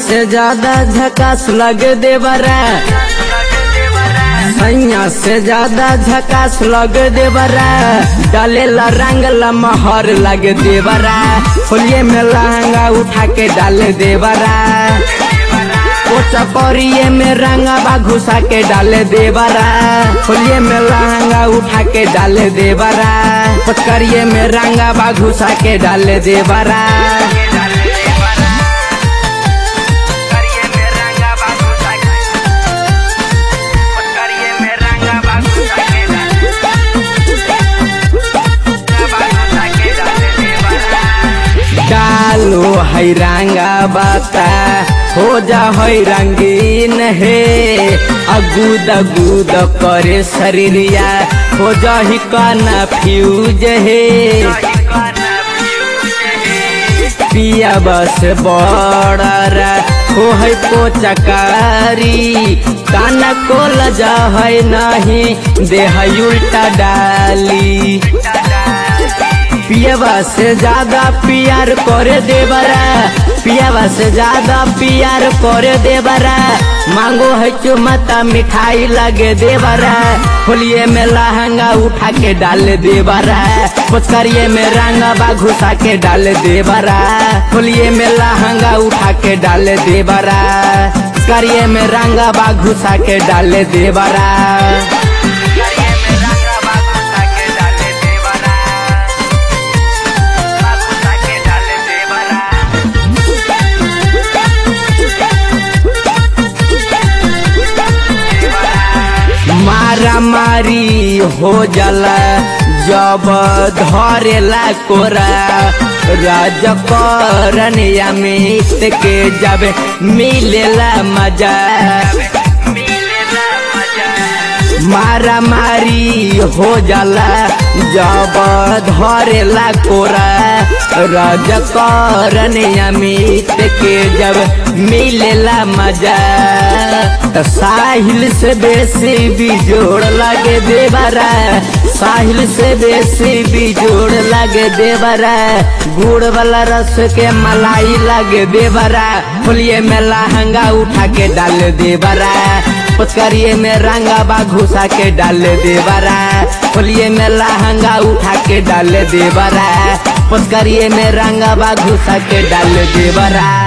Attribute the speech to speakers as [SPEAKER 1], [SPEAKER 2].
[SPEAKER 1] से ज्यादा झकास लग देवरा सैया से ज्यादा झकास लग देवरा डालेला रंगला महर लग देवरा होलिये में लहंगा उठा के डाल देवरा पोचा परिये में रंगा घुसा के डाल देवरा होलिये में लहंगा उठा के डाल देवरा पचकरिये में रंगा घुसा के डाल देवरा डालो है रंगा बाता हो जा है रंगीन हे अगूद अगूद करे शरीरिया हो जा ही काना फ्यूज हे पिया बस बड़र हो है पोचकारी काना को लजा है नहीं देह उल्टा डाली पियावा से ज्यादा प्यार करे देवरा पियावा से ज्यादा प्यार करे देवरा मांगो है चुमता मिठाई लगे देवरा होलिये में लहंगा उठा के डाल देवरा पुचकरिये में रंगा घुसा के डाल देवरा होलिये में लहंगा उठा के डाल देवरा करिए में रंगा घुसा के डाल देवरा मारा मारी हो जाला जब धरेला कोरा राज करनिया मित के जब मिलेला मजा मारा मारी हो जाला जब धरेला कोरा राज करनिया मित के जब मिलेला मजा त साहिल से बेसी बिजोड़ लगे देवरा साहिल से बेसी बिजोड़ लगे देवरा गुड़ वाला रस के मलाई लगे देवरा होलिये में लहंगा उठा के डाल देवरा पचकरिए में रंगा बा घुसा के डाल देवरा होलिये में लहंगा उठा के डाल देवरा पचकरिए में रंगा बा घुसा के डाल देवरा